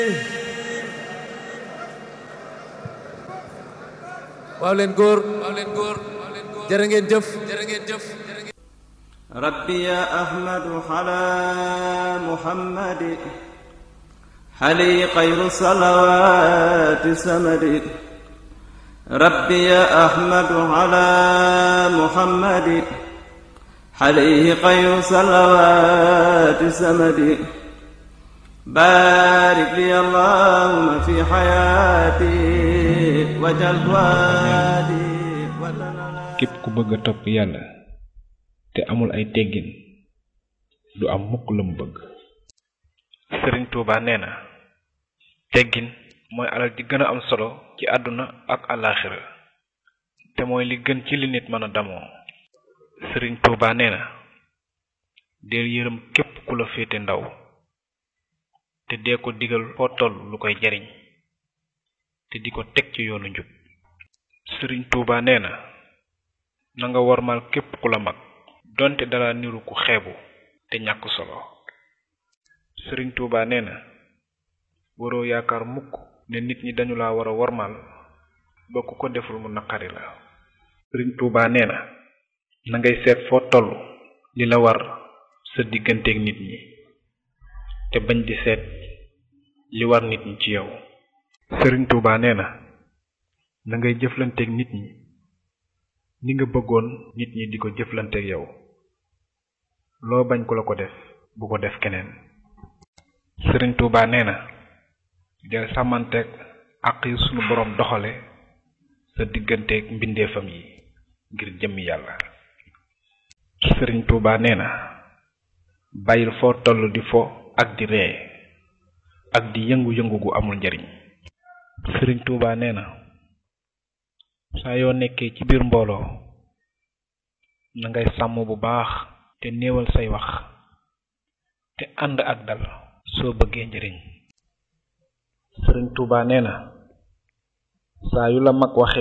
waaw leen góor waaw leen góor jërë ngeen jëf jërë ngeen jëf rabbi ya ahmadu ala muhammadi xali xayru salawaati samadi rabbi ya ahmadu ala muhammadi xali xayru salawaati samadi baarik li allahumma fi xayaati wajal waadi képp ku bëgg a topp yàlla te amul ay teggin du am mukk la mu bëgg sëriñ tuuba nee na teggin mooy alal ji gën a am solo ci àdduna ak àllaaxira te mooy li gën ci li nit mën a damoo sëriñ tuuba nee na deel yërëm képp ku la féete ndaw te dee ko digal foo toll lu koy jariñ te di ko teg ci yoonu njub sëriñ tuuba nee na na nga wormal képp ku la mag donte dala niru ku xeebu te ñàkk solo sëriñ tuuba nee na waroo yaakaar mukk ne nit ñi dañu la war a wormal ba ku ko deful mu naqari la sëriñ tuuba nee na na ngay seet foo toll li la war sa digganteeg nit ñi te bañ di seet li war nit ñi ci yow sëriñ tuuba nee na na ngay jëflanteeg nit ñi ni nga bëggoon nit ñi di ko jëflanteeg yow loo bañ ku la ko def bu ko def keneen sëriñ tuuba nee na del sàmmanteeg àq yi sunu boroom doxale sa digganteeg mbindeefam yi ngir jëmmi yàlla sëriñ tuuba nee na bàyyil foo toll di fo ak di ree ak di yëngu-yëngu gu amul njariñ sëriñ tuuba nee na saa yoo nekkee ci biir mbooloo na ngay sàmm bu baax te néewal say wax te ànd ak dal soo bëggee njariñ sëriñ tuuba nee na saa yu la mag waxee